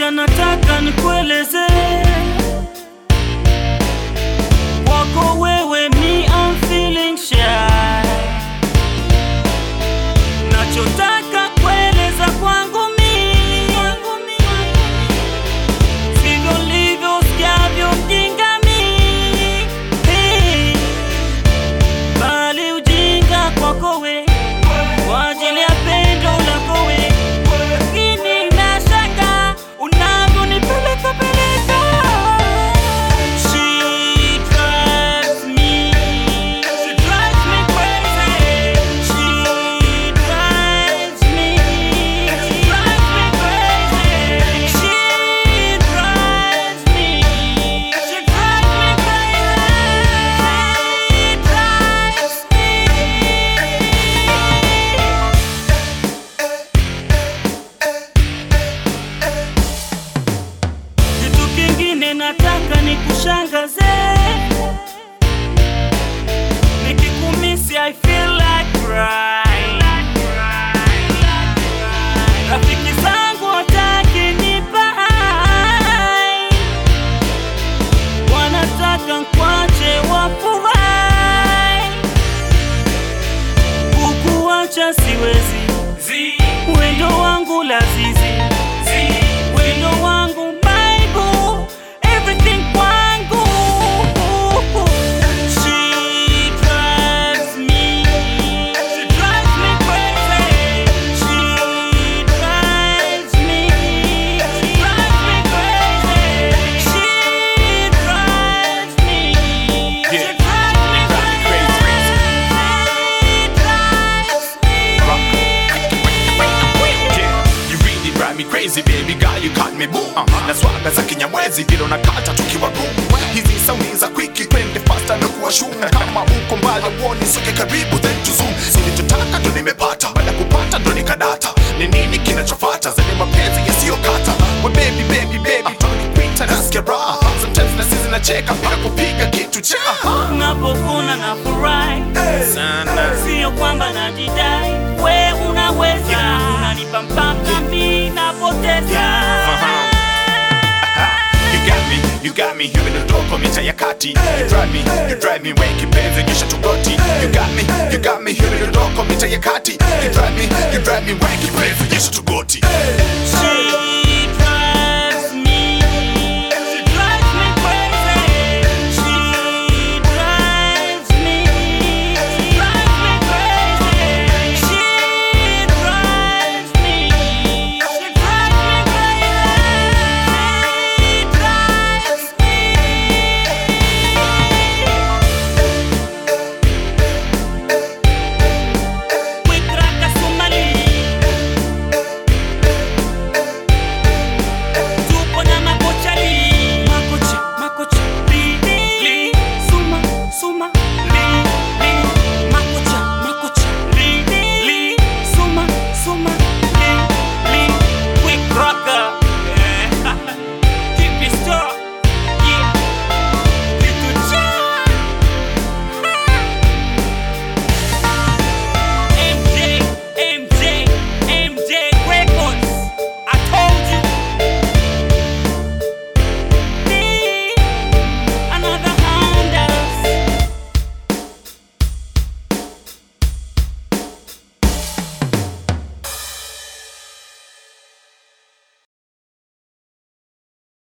moja nataka nikueleze kwako wewe, me I'm feeling shy. Nachotaka kueleza kwangu mimi sivyo livyo sikiavyo mjinga mimi, bali ujinga kwako we kwa ajili ya pendo lako we, lakini nashaka unavyonipeleka peleka. She drives me, she drives me crazy. She drives me, she drives me crazy. She drives me, she drives me crazy. She drives me. Kitu kingine nataka nikushangaze, nikikumisi I feel like crying. Rafiki zangu wataki nipa hai, wanataka nkwache wafurahi, kukuacha siwezi, wendo wangu lazizi wendo wangu Bible, everything kwangu. She drives me, she drives me crazy. She drives me, she drives me crazy. She drives me, she Yeah. drives me Drive me crazy. Yeah, you really drive me crazy baby girl you got me boom na swaga za kinyamwezi vile unakata tukiwa room hizi sauni za kwiki twende fasta na kuwa shum kama uko mbali uone soke karibu then to zoom nilichotaka ndo nimepata baada ya kupata ndo nikadata ni nini kinachofata zani mapenzi yasiyokata we baby baby baby tunakuita nasikia raha sometimes na sisi nacheka bila kupiga kitu cha Napokuna na furahi sana sio kwamba najidai, we unaweza, unanipa mpaka mi napoteza. You got me, you got me, hivi ndo ndoko mita ya kati You drive me, you drive me, we kipenzi nyesha tugoti You got me, you got me, hivi ndo ndoko mita ya kati You drive me, you drive me, we kipenzi nyesha tugoti